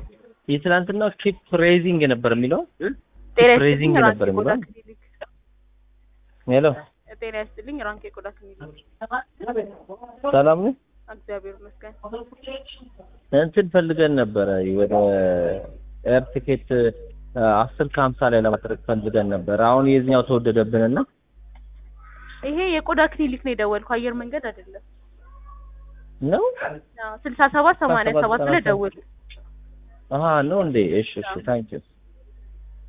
የትናንትናው ኪፕ ሬዚንግ ነበር የሚለው ጤና ፕሬዚንግ ይስጥልኝ ነበር ራንክ የቆዳ የሚለው። ክሊኒክ ሄሎ ጤና ይስጥልኝ ራንክ የቆዳ ክሊኒክ ሰላም ነው። እግዚአብሔር ይመስገን እንትን ፈልገን ነበረ ወደ ኤር ቲኬት አስር ከሀምሳ ላይ ለማድረግ ፈልገን ነበር። አሁን የዚህኛው ተወደደብንና ይሄ የቆዳ ክሊኒክ ነው የደወልኩ አየር መንገድ አይደለም ነው ስልሳ ሰባት ሰማንያ ሰባት ላይ ደውል አሀ ነው እንዴ? እሺ እሺ ታንኪዩ